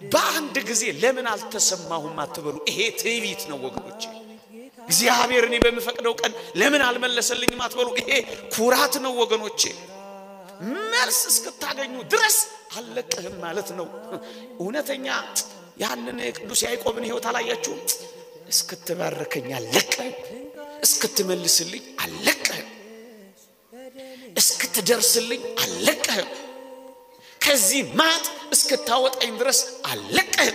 በአንድ ጊዜ ለምን አልተሰማሁም አትበሉ። ይሄ ትዕቢት ነው ወገኖቼ። እግዚአብሔር እኔ በምፈቅደው ቀን ለምን አልመለሰልኝም አትበሉ። ይሄ ኩራት ነው ወገኖቼ። መልስ እስክታገኙ ድረስ አልለቅህም ማለት ነው። እውነተኛ ያንን የቅዱስ ያዕቆብን ሕይወት አላያችሁም? እስክትባርከኝ አልለቅህም፣ እስክትመልስልኝ አልለቅህም፣ እስክትደርስልኝ አልለቅህም፣ ከዚህ ማጥ እስክታወጣኝ ድረስ አልለቅህም፣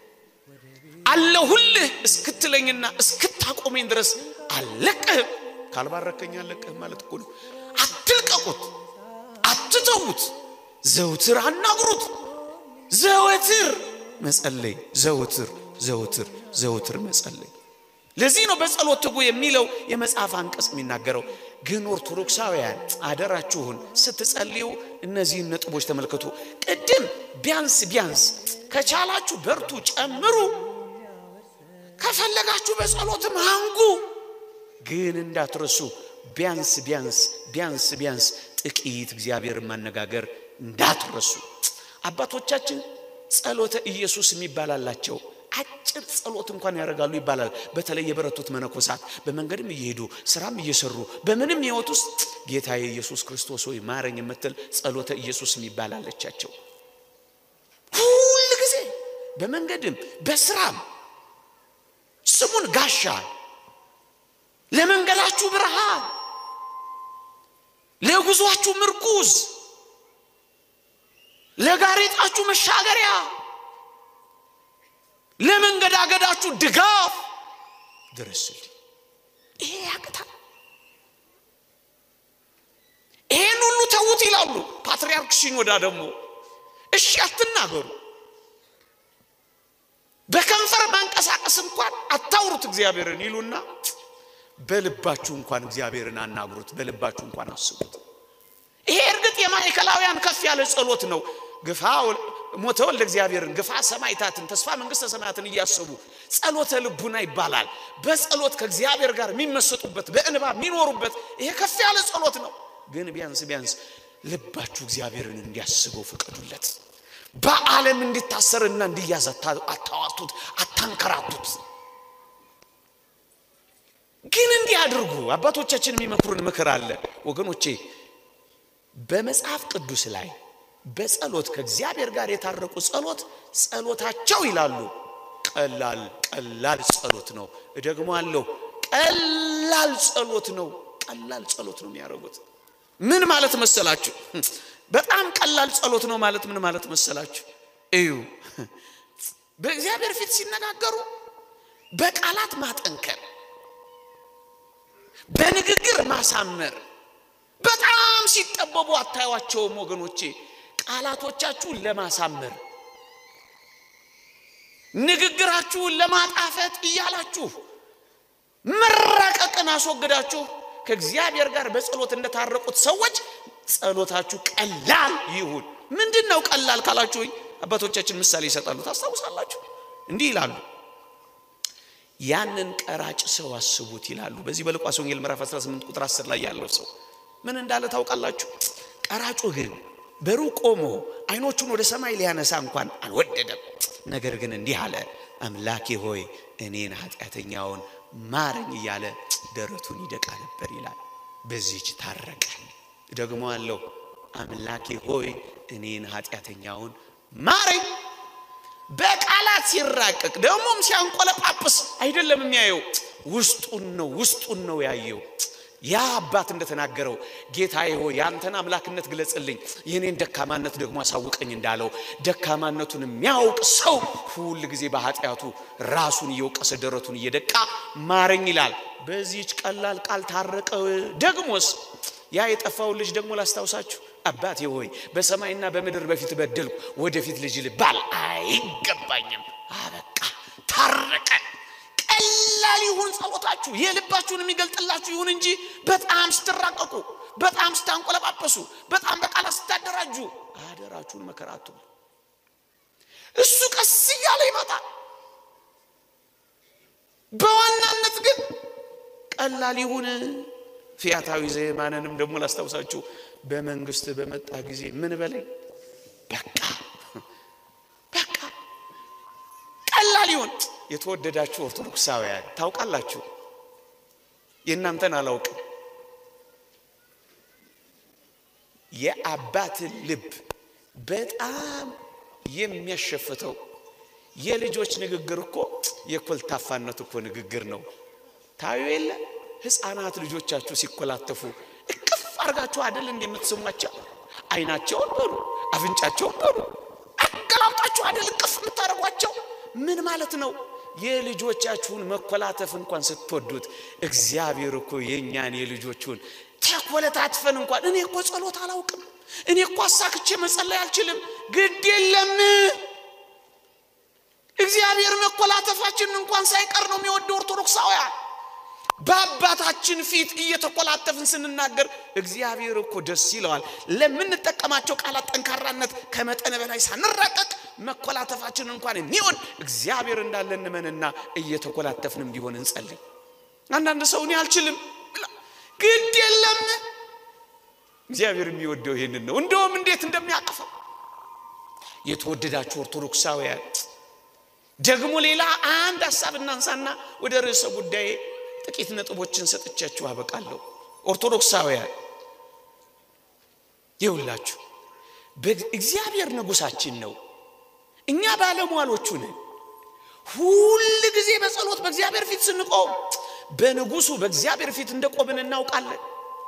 አለሁልህ እስክትለኝና እስክታቆመኝ ድረስ አልለቅህም። ካልባረከኝ አልለቅህም ማለት እኮ ነው። አትልቀቁት፣ አትተዉት፣ ዘውትር አናግሩት፣ ዘወትር መጸለይ፣ ዘውትር ዘውትር ዘውትር መጸለይ። ለዚህ ነው በጸሎት ትጉ የሚለው የመጽሐፍ አንቀጽ የሚናገረው። ግን ኦርቶዶክሳውያን አደራችሁን ስትጸልዩ እነዚህን ነጥቦች ተመልከቱ። ቅድም ቢያንስ ቢያንስ ከቻላችሁ በርቱ፣ ጨምሩ፣ ከፈለጋችሁ በጸሎትም አንጉ። ግን እንዳትረሱ ቢያንስ ቢያንስ ቢያንስ ቢያንስ ጥቂት እግዚአብሔርን ማነጋገር እንዳትረሱ። አባቶቻችን ጸሎተ ኢየሱስ የሚባል አላቸው። አጭር ጸሎት እንኳን ያደርጋሉ ይባላል። በተለይ የበረቱት መነኮሳት በመንገድም እየሄዱ ስራም እየሰሩ በምንም ሕይወት ውስጥ ጌታዬ ኢየሱስ ክርስቶስ ሆይ ማረኝ የምትል ጸሎተ ኢየሱስ የሚባል አለቻቸው። ሁል ጊዜ በመንገድም በስራም ስሙን ጋሻ፣ ለመንገዳችሁ ብርሃን፣ ለጉዟችሁ ምርኩዝ፣ ለጋሬጣችሁ መሻገሪያ ለመንገዳገዳችሁ ድጋፍ ድረስልኝ። ይሄ ያቅታል። ይሄን ሁሉ ተዉት ይላሉ ፓትርያርክ ሲኖዳ ደግሞ እሺ አትናገሩ፣ በከንፈር ማንቀሳቀስ እንኳን አታውሩት እግዚአብሔርን ይሉና በልባችሁ እንኳን እግዚአብሔርን አናግሩት፣ በልባችሁ እንኳን አስቡት። ይሄ እርግጥ የማዕከላውያን ከፍ ያለ ጸሎት ነው። ግፋ ሞተ ወልደ እግዚአብሔርን ግፋ ሰማዕታትን ተስፋ መንግስተ ሰማያትን እያሰቡ ጸሎተ ልቡና ይባላል። በጸሎት ከእግዚአብሔር ጋር የሚመሰጡበት በእንባ የሚኖሩበት ይሄ ከፍ ያለ ጸሎት ነው። ግን ቢያንስ ቢያንስ ልባችሁ እግዚአብሔርን እንዲያስበው ፍቀዱለት። በዓለም እንዲታሰርና እንዲያዝ አታዋጡት፣ አታንከራቱት። ግን እንዲህ አድርጉ። አባቶቻችን የሚመክሩን ምክር አለ ወገኖቼ በመጽሐፍ ቅዱስ ላይ በጸሎት ከእግዚአብሔር ጋር የታረቁ ጸሎት ጸሎታቸው ይላሉ ቀላል ቀላል ጸሎት ነው። ደግሞ አለው ቀላል ጸሎት ነው። ቀላል ጸሎት ነው የሚያደርጉት። ምን ማለት መሰላችሁ? በጣም ቀላል ጸሎት ነው ማለት ምን ማለት መሰላችሁ? እዩ በእግዚአብሔር ፊት ሲነጋገሩ በቃላት ማጠንከር፣ በንግግር ማሳመር በጣም ሲጠበቡ አታዩዋቸውም ወገኖቼ። ቃላቶቻችሁን ለማሳመር ንግግራችሁን ለማጣፈጥ እያላችሁ መራቀቅን አስወግዳችሁ ከእግዚአብሔር ጋር በጸሎት እንደታረቁት ሰዎች ጸሎታችሁ ቀላል ይሁን። ምንድን ነው ቀላል ካላችሁኝ አባቶቻችን ምሳሌ ይሰጣሉ። ታስታውሳላችሁ? እንዲህ ይላሉ ያንን ቀራጭ ሰው አስቡት ይላሉ። በዚህ በሉቃስ ወንጌል ምዕራፍ 18 ቁጥር 10 ላይ ያለው ሰው ምን እንዳለ ታውቃላችሁ? ቀራጩ ግን በሩቅ ቆሞ ዓይኖቹን ወደ ሰማይ ሊያነሳ እንኳን አልወደደም። ነገር ግን እንዲህ አለ፣ አምላኬ ሆይ እኔን ኃጢአተኛውን ማረኝ እያለ ደረቱን ይደቃ ነበር ይላል። በዚች ታረቀ። ደግሞ አለው አምላኬ ሆይ እኔን ኃጢአተኛውን ማረኝ። በቃላት ሲራቀቅ ደግሞም ሲያንቆለጳጵስ አይደለም የሚያየው፣ ውስጡን ነው ውስጡን ነው ያየው። ያ አባት እንደተናገረው ጌታዬ ሆይ ያንተን አምላክነት ግለጽልኝ፣ የኔን ደካማነት ደግሞ አሳውቀኝ እንዳለው ደካማነቱን የሚያውቅ ሰው ሁል ጊዜ በኃጢአቱ ራሱን እየወቀሰ ደረቱን እየደቃ ማረኝ ይላል። በዚህች ቀላል ቃል ታረቀ። ደግሞስ ያ የጠፋውን ልጅ ደግሞ ላስታውሳችሁ። አባቴ ሆይ በሰማይና በምድር በፊት በደልኩ፣ ወደፊት ልጅ ልባል አይገባኝም። አበቃ፣ ታረቀ። ቀላል ይሁን ጸሎታችሁ፣ የልባችሁን የሚገልጥላችሁ ይሁን እንጂ በጣም ስትራቀቁ፣ በጣም ስታንቆለጳጰሱ፣ በጣም በቃላት ስታደራጁ አደራችሁን መከራ አትብሉ። እሱ ቀስ እያለ ይመጣል። በዋናነት ግን ቀላል ይሁን። ፊያታዊ ዘየማንንም ደግሞ ላስታውሳችሁ በመንግስት በመጣ ጊዜ ምን በለኝ በቃ በቃ ሊሆን የተወደዳችሁ ኦርቶዶክሳውያን ታውቃላችሁ፣ የእናንተን አላውቅም። የአባትን ልብ በጣም የሚያሸፍተው የልጆች ንግግር እኮ የኮልታፋነት እኮ ንግግር ነው። ታዩ የለ ሕፃናት ልጆቻችሁ ሲኮላተፉ እቅፍ አድርጋችሁ አደል እንደምትስሟቸው አይናቸውን በሉ አፍንጫቸውን በሉ አገላብጣችሁ አደል እቅፍ የምታደርጓቸው ምን ማለት ነው? የልጆቻችሁን መኮላተፍ እንኳን ስትወዱት እግዚአብሔር እኮ የእኛን የልጆቹን ተኮለታትፈን እንኳን እኔ እኮ ጸሎት አላውቅም፣ እኔ እኮ አሳክቼ መጸለይ አልችልም። ግድ የለም እግዚአብሔር መኮላተፋችንን እንኳን ሳይቀር ነው የሚወደው። ኦርቶዶክሳውያን በአባታችን ፊት እየተኮላተፍን ስንናገር እግዚአብሔር እኮ ደስ ይለዋል። ለምንጠቀማቸው ቃላት ጠንካራነት ከመጠን በላይ ሳንራቀቅ መኮላተፋችንን እንኳን የሚሆን እግዚአብሔር እንዳለ እንመንና እየተኮላተፍንም ቢሆን እንጸልይ። አንዳንድ ሰው እኔ አልችልም ግድ የለም እግዚአብሔር የሚወደው ይህንን ነው። እንደውም እንዴት እንደሚያቅፈው የተወደዳችሁ ኦርቶዶክሳውያን ደግሞ ሌላ አንድ ሀሳብ እናንሳና ወደ ርዕሰ ጉዳይ ጥቂት ነጥቦችን ሰጥቻችሁ አበቃለሁ። ኦርቶዶክሳውያን ይውላችሁ እግዚአብሔር ንጉሳችን ነው፣ እኛ ባለሟሎቹ ነን። ሁል ጊዜ በጸሎት በእግዚአብሔር ፊት ስንቆም በንጉሱ በእግዚአብሔር ፊት እንደቆምን እናውቃለን።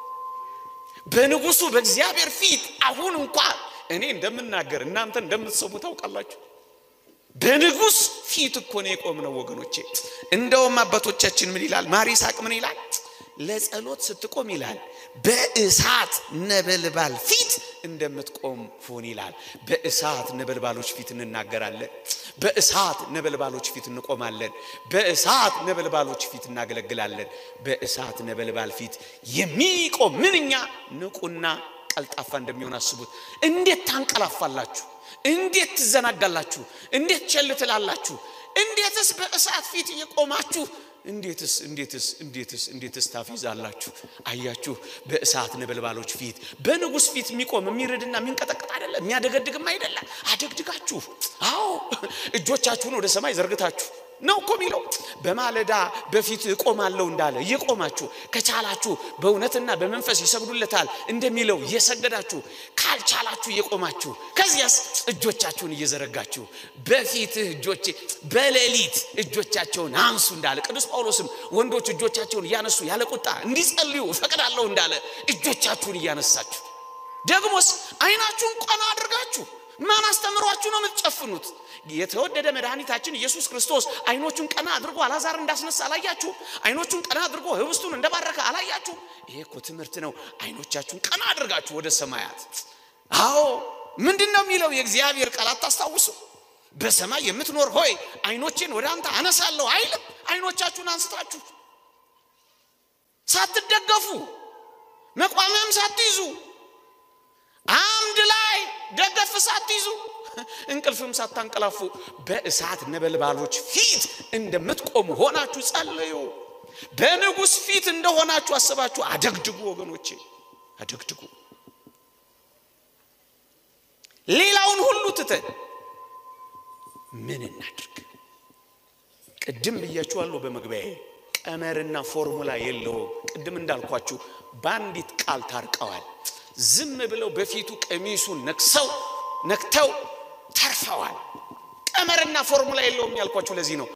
በንጉሱ በእግዚአብሔር ፊት አሁን እንኳን እኔ እንደምናገር እናንተ እንደምትሰሙ ታውቃላችሁ። በንጉስ ፊት እኮ ነው የቆምነው ወገኖቼ። እንደውም አባቶቻችን ምን ይላል? ማር ይስሐቅ ምን ይላል? ለጸሎት ስትቆም ይላል በእሳት ነበልባል ፊት እንደምትቆም ሁን ይላል። በእሳት ነበልባሎች ፊት እንናገራለን። በእሳት ነበልባሎች ፊት እንቆማለን። በእሳት ነበልባሎች ፊት እናገለግላለን። በእሳት ነበልባል ፊት የሚቆም ምንኛ ንቁና ቀልጣፋ እንደሚሆን አስቡት። እንዴት ታንቀላፋላችሁ? እንዴት ትዘናጋላችሁ? እንዴት ቸል ትላላችሁ? እንዴትስ በእሳት ፊት እየቆማችሁ እንዴትስ እንዴትስ እንዴትስ እንዴትስ ታፊዛላችሁ? አያችሁ፣ በእሳት ነበልባሎች ፊት በንጉሥ ፊት የሚቆም የሚርድና የሚንቀጠቅጥ አይደለም፣ የሚያደገድግም አይደለም። አደግድጋችሁ፣ አዎ እጆቻችሁን ወደ ሰማይ ዘርግታችሁ ነው እኮ የሚለው። በማለዳ በፊት እቆማለሁ እንዳለ እየቆማችሁ ከቻላችሁ በእውነትና በመንፈስ ይሰግዱለታል እንደሚለው እየሰገዳችሁ ካልቻላችሁ እየቆማችሁ ከዚያስ እጆቻችሁን እየዘረጋችሁ በፊትህ እጆቼ በሌሊት እጆቻቸውን አንሱ እንዳለ ቅዱስ ጳውሎስም ወንዶች እጆቻቸውን እያነሱ ያለ ቁጣ እንዲጸልዩ እፈቅዳለሁ እንዳለ እጆቻችሁን እያነሳችሁ ደግሞስ አይናችሁን ቀና አድርጋችሁ ማን አስተምሯችሁ ነው የምትጨፍኑት? የተወደደ መድኃኒታችን ኢየሱስ ክርስቶስ አይኖቹን ቀና አድርጎ አላዛር እንዳስነሳ አላያችሁ? አይኖቹን ቀና አድርጎ ህብስቱን እንደባረከ አላያችሁ? ይሄ እኮ ትምህርት ነው። አይኖቻችሁን ቀና አድርጋችሁ ወደ ሰማያት። አዎ ምንድን ነው የሚለው የእግዚአብሔር ቃል አታስታውሱ? በሰማይ የምትኖር ሆይ አይኖቼን ወደ አንተ አነሳለሁ አይልም? አይኖቻችሁን አንስታችሁ ሳትደገፉ መቋሚያም ሳትይዙ አምድ ላይ ደገፍ ሳትይዙ እንቅልፍም ሳታንቀላፉ በእሳት ነበልባሎች ፊት እንደምትቆሙ ሆናችሁ ጸልዩ። በንጉሥ ፊት እንደሆናችሁ አስባችሁ አደግድጉ። ወገኖቼ አደግድጉ። ሌላውን ሁሉ ትተን ምን እናድርግ? ቅድም ብያችኋለሁ በመግቢያዬ ቀመርና ፎርሙላ የለውም። ቅድም እንዳልኳችሁ በአንዲት ቃል ታርቀዋል። ዝም ብለው በፊቱ ቀሚሱን ነክሰው ነክተው ተርፈዋል። ቀመርና ፎርሙላ የለውም ያልኳችሁ ለዚህ ነው።